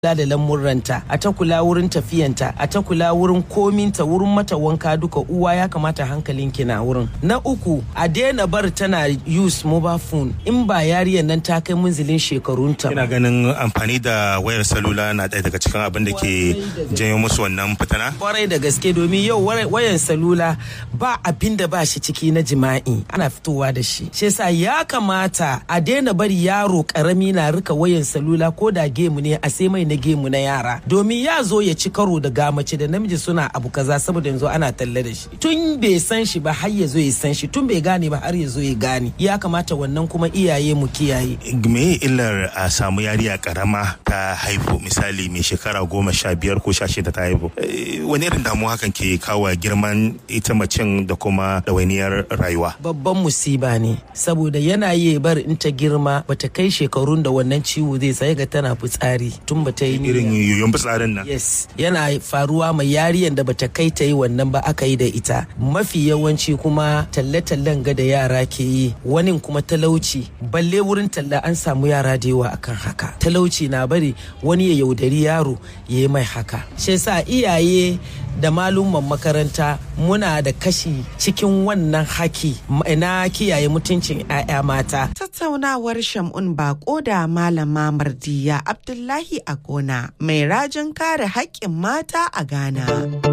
kula da lamurranta a ta kula wurin tafiyanta a ta kula wurin kominta wurin mata wanka duka uwa ya kamata hankalin ki na wurin na uku a daina bar tana use mobile phone in ba yariyar nan ta kai munzilin shekarunta ina ganin amfani da wayar salula na ɗaya daga cikin abin da ke janyo musu wannan fitana kwarai da gaske domin yau wayan salula ba abin da ba shi ciki na jima'i ana fitowa da shi shi yasa ya kamata a daina bari yaro karami na rika wayan salula ko da gemu ne a sai mai na gemu na yara domin ya zo ya ci karo da gamace da namiji suna abu kaza saboda yanzu ana talle da shi tun bai san shi ba har ya zo ya san shi tun bai gane ba har ya zo ya gane ya kamata wannan kuma iyaye mu kiyaye me illar a samu yariya karama ta haifu misali mai shekara goma sha biyar ko sha shida ta haifu wani irin damuwa hakan ke kawo girman ita macen da kuma ɗawainiyar rayuwa babban musiba ne saboda yana yi bar in ta girma bata kai shekarun da wannan ciwo zai sai ga tana fitsari tun bata yi irin yoyon fitsarin nan yes yana faruwa mai yariyan da bata kai ta yi wannan ba aka yi da ita mafi yawanci kuma talle-tallen ga da yara ke yi wani kuma talauci balle wurin talla an samu yara da yawa akan haka talauci na bari wani ya yaudari yaro ya yi mai haka shi yasa iyaye da malumman makaranta muna da kashi cikin wannan haki na kiyaye mutuncin 'ya'ya mata. Tattaunawar Shamun Bako da Malama Mardiya Abdullahi a gona mai rajin kare haƙƙin mata a Ghana.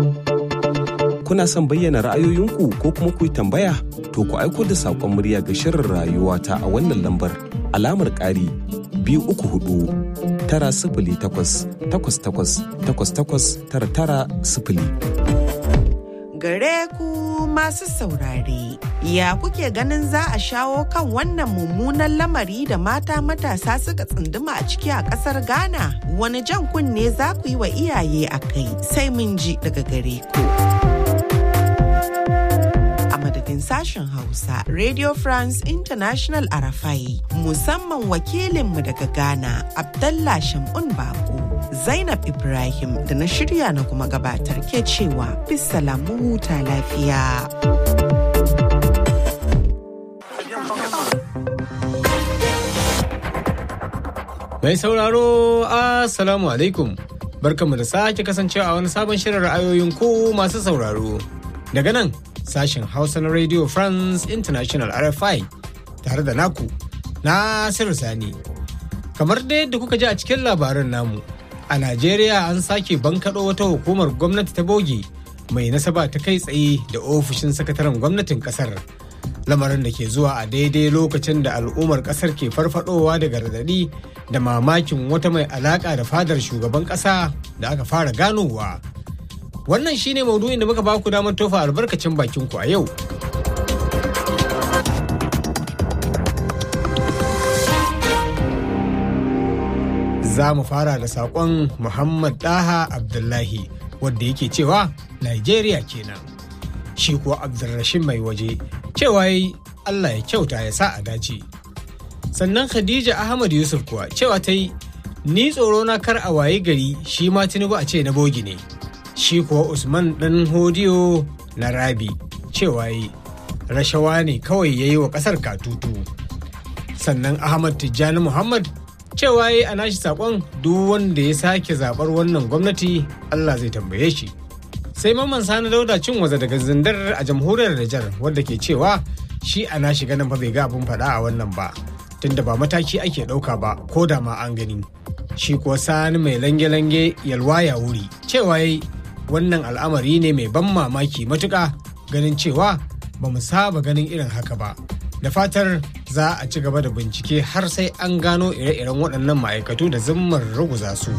Kuna son bayyana ra'ayoyinku ko kuma ku yi tambaya? To ku aiko da saƙon murya ga shirin rayuwa ta a wannan lambar alamar ƙari biyu uku hudu tara sifili takwas takwas takwas takwas takwas tara tara sifili. Gare ku masu saurare, ya kuke ganin za a shawo kan wannan mummunan lamari da mata matasa suka tsunduma a ciki a ƙasar Ghana? Wani jan kunne za ku yi wa iyaye a kai sai mun ji daga gare ku. madadin sashen Hausa Radio France International Arafai musamman wakilinmu daga Ghana Abdallah Shamun Bako Zainab Ibrahim da na shirya na kuma gabatar ke cewa bisalamu huta lafiya. Mai sauraro Assalamu alaikum barkanmu da sake kasancewa a wani sabon shirin ra'ayoyin ku masu sauraro daga nan sashen Hausa na Radio France International RFI tare da naku Nasiru Sani. Kamar da yadda kuka ji a cikin labaran namu, a Najeriya an sake bankaɗo wata hukumar gwamnati ta bogi mai nasaba ta kai tsaye da ofishin sakataren gwamnatin ƙasar. Lamarin da ke zuwa a daidai lokacin da al'ummar ƙasar ke farfadowa daga radadi da mamakin wata mai alaƙa da fadar shugaban ƙasa da aka fara ganowa. Wannan shine maudu'in da muka ba ku damar tofa albarkacin bakin ku a yau. Za mu fara da saƙon Muhammad Daha Abdullahi wadda yake cewa Nigeria kenan. Shi kuwa Abdulrashid mai waje cewa yi Allah ya kyauta ya sa a dace. Sannan Khadija Ahmad Yusuf kuwa cewa ta yi ni tsoro na kar a waye gari shi ma Tinubu a ce na bogi ne. shi kuwa usman ɗan hodiyo na rabi cewa yi rashawa ne kawai ya yi wa ƙasar katutu sannan ahmad tijjani muhammad cewa yi a nashi saƙon duk wanda ya sake zaɓar wannan gwamnati allah zai tambaye shi sai mamman sani dauda cin waza daga zindar a jamhuriyar Nijar wadda ke cewa shi a nashi ganin ba bai ga abin faɗa a wannan ba tunda ba mataki ake ɗauka ba ko da ma an gani shi kuwa sani mai lange-lange yalwa ya wuri cewa yi wannan al'amari ne mai ban mamaki matuƙa ganin cewa ba mu saba ganin irin haka ba da fatar za a ci gaba da bincike har sai an gano ire-iren waɗannan ma'aikatu da zimmar ruguza su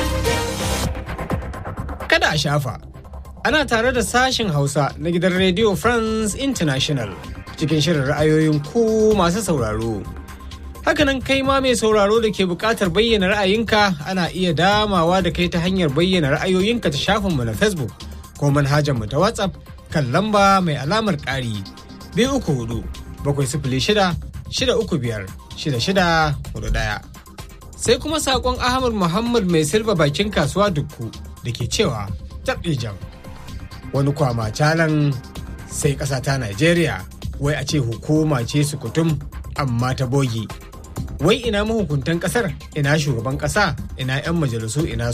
kada a shafa ana tare da sashen hausa na gidan radio france international cikin shirin ra'ayoyin ku masu sauraro Hakanan kai ma mai sauraro da ke buƙatar bayyana ra'ayinka ana iya damawa da kai ta hanyar bayyana ra'ayoyinka ta shafinmu na Facebook ko manhajarmu ta WhatsApp kan lamba mai alamar ƙari biyu uku hudu bakwai sifili shida shida uku biyar shida shida hudu ɗaya. Sai kuma saƙon Ahmad Muhammad mai silba bakin kasuwa dukku da ke cewa taɓe jam. Wani kwama calan sai ƙasa ta Najeriya wai a ce hukuma ce sukutum amma ta bogi wai ina mahukuntan kasar ina shugaban kasa ina 'yan majalisu ina